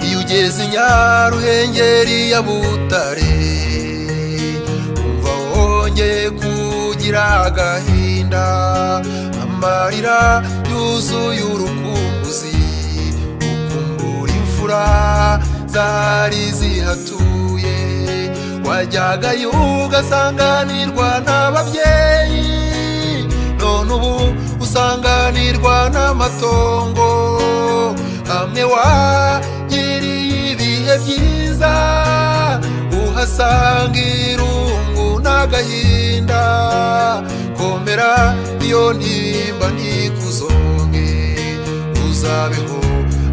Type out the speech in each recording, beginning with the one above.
iyo ugeze nyaruhengeri ya butare umva wongeye kugira agahinda amarira yuzuye urukumbuzi ukumbura imfura zari zihatuye wajyagayo ugasanganirwa n'ababyeyi none ubu usanganirwa n'amatongo hamwe wagiriye ibihe byiza uhasanga irungu n'agahinda komera iyo ntimba ntikuzonge uzabeho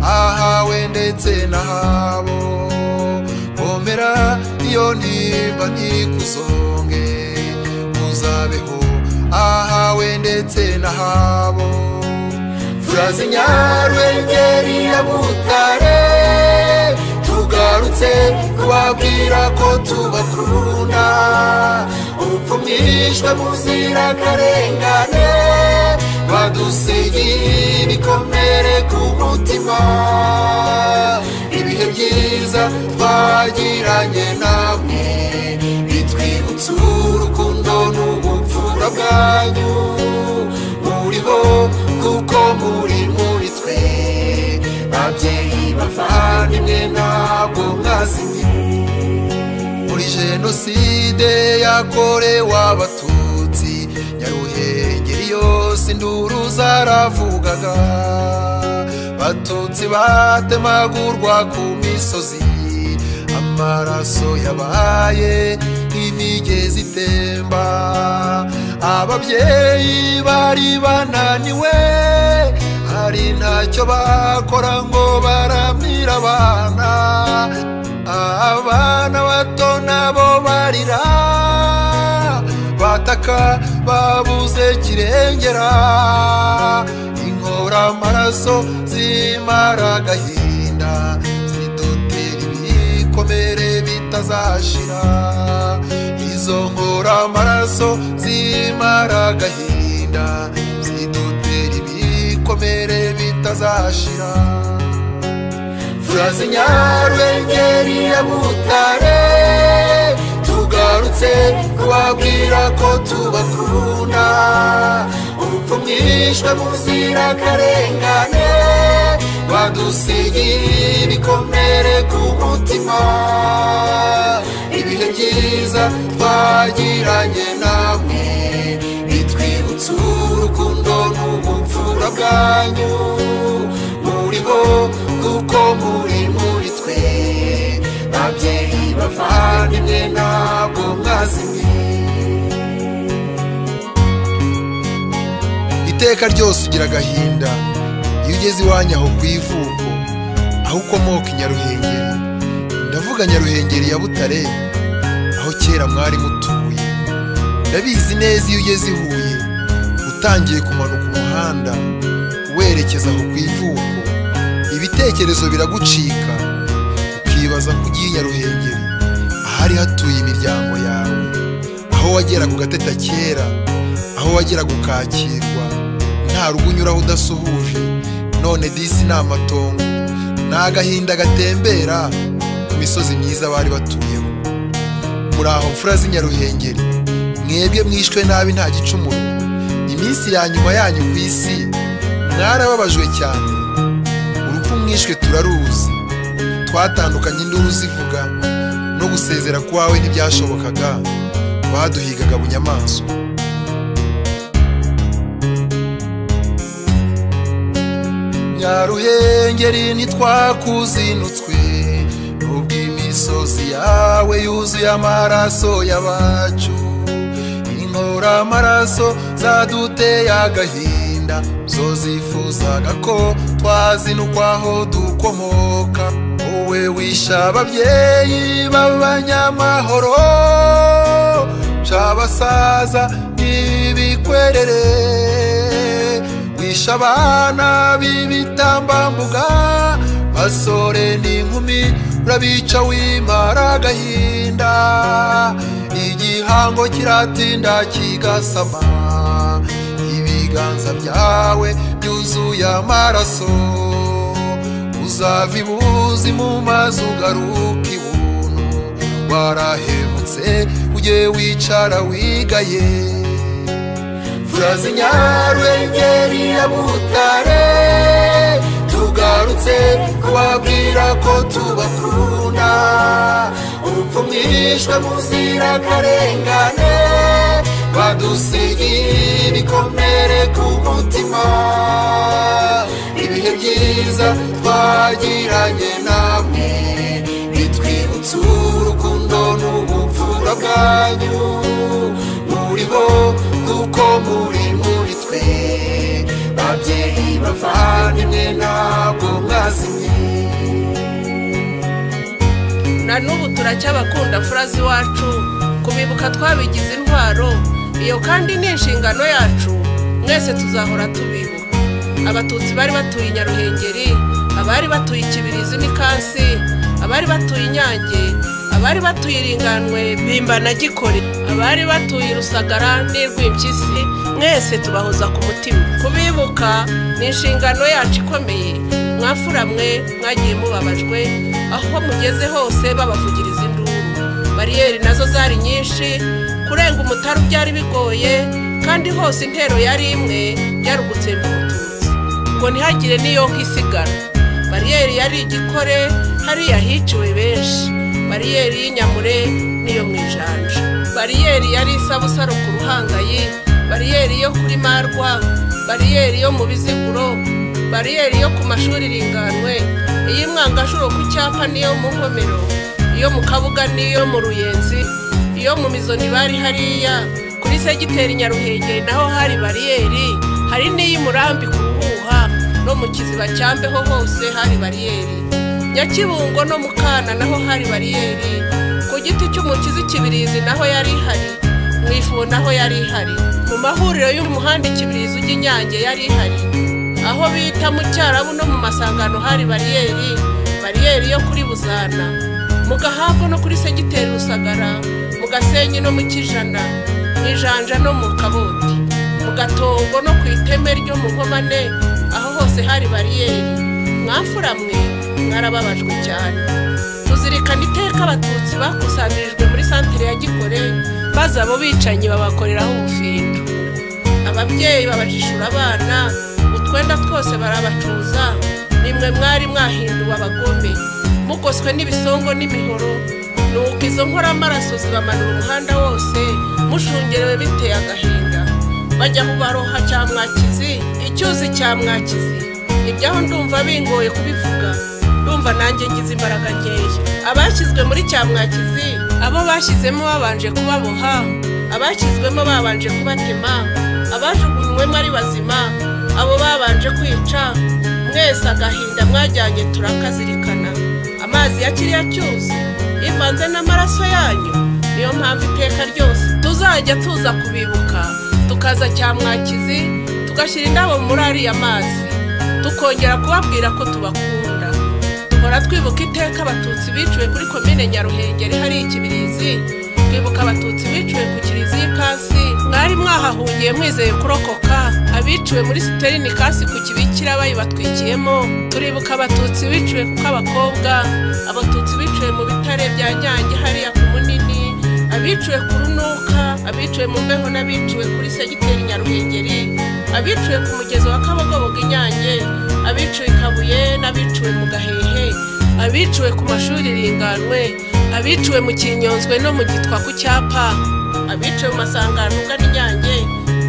ahawe ndetse n'ahabo komera iyo ntimba ntikuzonge uzabeho ahawe ndetse n'ahabo turazi nyarwengeri ya butare tugarutse kubabwira ko tubakunda ubupfumishwe buzira akarengane badusigiye ibikomere ku mutima ibihe byiza twagiranye namwe bitwibutsa urukundo n'ubupfura bwanyu muri bo kuko muri muri twe babyeyi bavandimwe ntabwo mwazimiye muri jenoside yakorewe abatutsi nyaruhengeri yose induru zaravugaga batutsi batemagurwa ku misozi amaraso yabaye nk'imigezi itemba ababyeyi bari bananiwe hari ntacyo bakora ngo baramira abana abana bato nabo barira bataka babuze kirengera inkora amaraso zimara agahinda zidutera ibikomere bitazashira izo nkora amaraso zimara agahinda zidutera ibikomere bitazashira turazi nyarwengeri ya butare tugarutse kubabwira ko tubakunda ubupfumishwe buzira akarengane badusigiye ibikomere ku mutima ibihe byiza twagiranye namwe bitwibutsa urukundo n'ubupfura bwanyu muri bo kuko muri muri twe babyeyi bavandimwe ntabwo mwazimiye iteka ryose ugira agahinda iyo ugeze iwanyu aho ku ivuko aho ukomoka i nyaruhengeri ndavuga nyaruhengeri ya butare aho kera mwari mutuye ndabizi neza iyo ugeze i huye utangiye kumanuka umuhanda werekeza aho ku ivuko ibitekerezo biragucika ukibaza ko ugiye i nyaruhengeri ahari hatuye imiryango yawe aho wageraga ugateta kera aho wageraga ukakirwa nta rugo unyuraho udasuhuje none disi ni amatongo ni agahinda gatembera ku misozi myiza bari batuyeho muri aho mfura z'inyaruhengeri mwebwe mwishwe nabi nta gicumuro iminsi ya nyuma yanyu ku isi mwarababajwe cyane urupfu mwishwe turaruzi twatandukanye induru zivuga no gusezera kwawe ntibyashobokaga baduhigaga bunyamaswa nyaruhengeri ntitwakuzinutswe nubwo imisozi yawe yuzuye amaraso y'abacu inkora amaraso zaduteye agahinda zo zifuzaga ko twazinukwaho dukomoka wowe wisha ababyeyi b'abanyamahoro by'abasaza n'ibikwerere wisha abana b'ibitambambuga basore n'inkumi urabica wimara agahinda igihe igihango kiratinda kigasama ibiganza byawe byuzuye amaraso uzava ibuzi mu mazi ugaruka ibuntu warahemutse ujye wicara wigaye furazi nyarwengeri ya butare tugarutse kubabwira ko tubakunda ubupfumishwe muzira karengane badusigiye ibikomere ku mutima ibihe byiza twagiranye namwe bitwibutsa urukundo n'ubupfura bwanyu muri bo kuko muri muri twe babyeyi bavandimwe ntabwo mwazimye na n'ubu turacyabakunda furazi iwacu kubibuka twabigize intwaro iyo kandi ni inshingano yacu mwese tuzahora tubibuka abatutsi bari batuye i nyaruhengeri abari batuye ikibirizi n'ikansi abari batuye inyange abari batuye iringanwe bimba na gikore abari batuye i rusagara n'irw'impyisi mwese tubahoza ku mutima kubibuka ni inshingano yacu ikomeye mwafura mwe mwagiye mubabajwe aho mugeze hose babavugiriza induru bariyeri nazo zari nyinshi kurenga umutari byari bigoye kandi hose intero yari imwe byari ugutsemba umututsi ngo ntihagire n'iyo nkisigara bariyeri yari igikore hariya hiciwe benshi bariyeri y'inyamure n'iyo mu ijanja bariyeri yari isabusaro ku ruhangayi bariyeri yo kuri marwa bariyeri yo mu biziguro bariyeri yo ku mashuri iringanwe iy'umwangashuro ku cyapa n'iyo mu nkomero iyo mu kabuga n'iyo mu ruyenzi iyo mu mizoni bari hariya kuri segiteri nyaruhengeri naho hari bariyeri hari n'iy'umurambi ku ruhuha no mu kiziba cyambeho hose hari bariyeri nyakibungo no mu kana naho hari bariyeri ku giti cy'umukizi kibirizi naho yari ihari mu ifu naho yari ihari mu mahuriro y'umuhanda ikibirizi ujya inyange yari ihari aho bita mu cyarabu no mu masangano hari bariyeri bariyeri yo kuri buzana mu gahabwa no kuri segiteri rusagara mu gasenyi no mu kijana mu ijanja no mu kaboti mu gatongo no ku iteme ryo mu nkomane aho hose hari bariyeri mwamfura mwe mwarababajwe cyane tuzirikana iteka abatutsi bakusanyirijwe muri santere ya gikore maze abo bicanyi babakoreraho ubufindo ababyeyi babajishura abana utwenda twose barabacuza nimwe mwari mwahinduwe abagome mugoswe n'ibisongo n'imihoro nuko izo nkoramaraso zibamanura umuhanda wose mushungerewe biteye agahinda bajya mu baroha cya mwakizi icyuzi cya mwakizi ibyaho ndumva bingoye kubivuga ndumva nanjye ngize imbaraga nkeya abashyizwe muri cya mwakizi abo bashyizemo babanje kubaboha abashyizwemo babanje kubatema abajugunywemo ari bazima abo babanje kwica mwese agahinda mwajyanye turakazirikana amazi ya kiriya cyuzi ivanze n'amaraso yanyu niyo mpamvu iteka ryose tuzajya tuza kubibuka tukaza cya mwakizi tugashyira indabo muri ariya mazi tukongera kubabwira ko tubakunda duhora twibuka iteka abatutsi biciwe kuri komine nyaruhengeri hari ikibirizi twibuka abatutsi biciwe ku kiriziya ikasi mwari mwahahungiye mwizeye kurokoka abiciwe muri siterini ikasi ku kibikira bayibatwikiyemo turibuka abatutsi biciwe kuko abakobwa abatutsi biciwe mu bitare bya nyange hariya ku munini abiciwe ku runuka abiciwe mu mbeho n'abiciwe kuri segiteri nyaruhengeri abiciwe ku mugezi wa kabogobogo inyange abiciwe i kabuye n'abiciwe mu gahehe abiciwe ku mashuri ringanwe abiciwe mu kinyonzwe no mu gitwa ku cyapa abiciwe mu masangano ugana inyange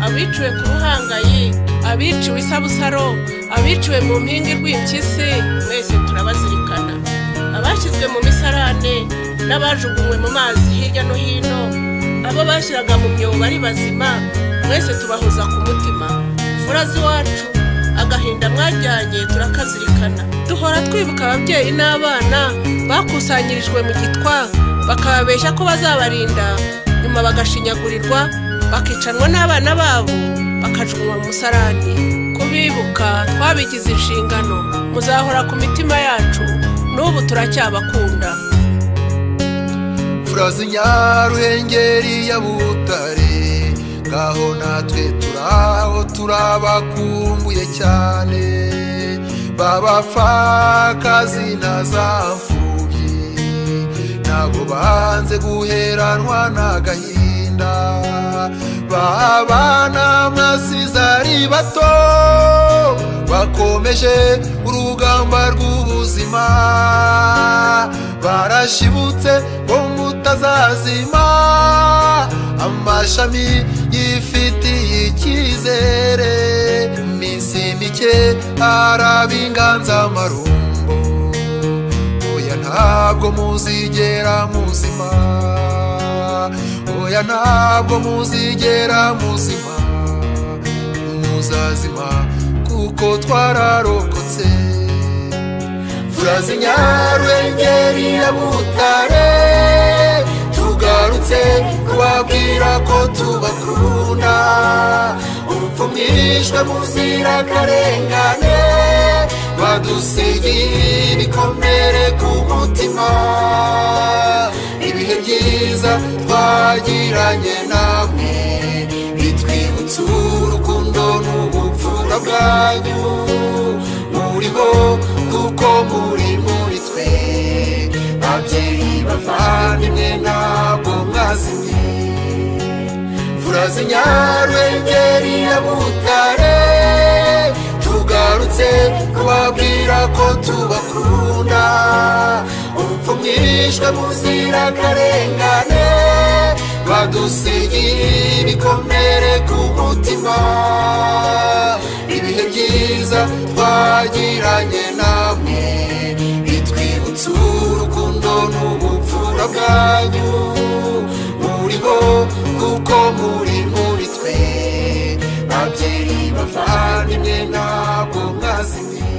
abiciwe ku ruhangayi abiciwe isabusaro abiciwe mu mpinga rw'impyisi mwese turabazirikana abashyizwe mu misarane n'abajugunywe mu mazi hirya no hino abo bashyiraga mu myobo ari bazima mwese tubahoza ku mutima furazi wacu agahinda mwajyanye turakazirikana duhora twibuka ababyeyi n'abana bakusanyirijwe mu gitwa bakababeshya ko bazabarinda nyuma bagashinyagurirwa bakicanwa n'abana babo bakajugunywa mu musarani kubibuka twabigize inshingano muzahora ku mitima yacu n'ubu turacyabakunda murazi nyaruhengeri ya butare ngaho natwe turaho turabakumbuye cyane babapfakazi na za mfubyi nabo banze guheranwa n'agahinda babana mwasize ari bato bakomeje urugamba rw'ubuzima barashibutse ngo mutazazima amashami yifitiye icyizere iminsi mike arabinganzamarumbo oya ntabwo muzigera muzima oya ntabwo muzigera muzima muzazima kuko twararokotse turazi nyarwengeri ya butare tugarutse kubabwira ko tubakunda upfumishwe muzira akarengane badusigiye ibikomere ku mutima ibihe byiza twagiranye namwe bitwibutsa urukundo n'ubupfura bwanyu muri bo kuko muri muri twe babyeyi bavandimwe ntabwo mwazimye furazi nyarwengeri ya butare tugarutse kubabwira ko tubakunda upfumishwe muzira akarengane badusigiye ibikomere ku mutima ibihe byiza twagiranye namwe bitwibutsa urukundo n'ubupfura bwanyu muri bo kuko muri muri twe babyeyi bavandimwe ntabwo mwazimye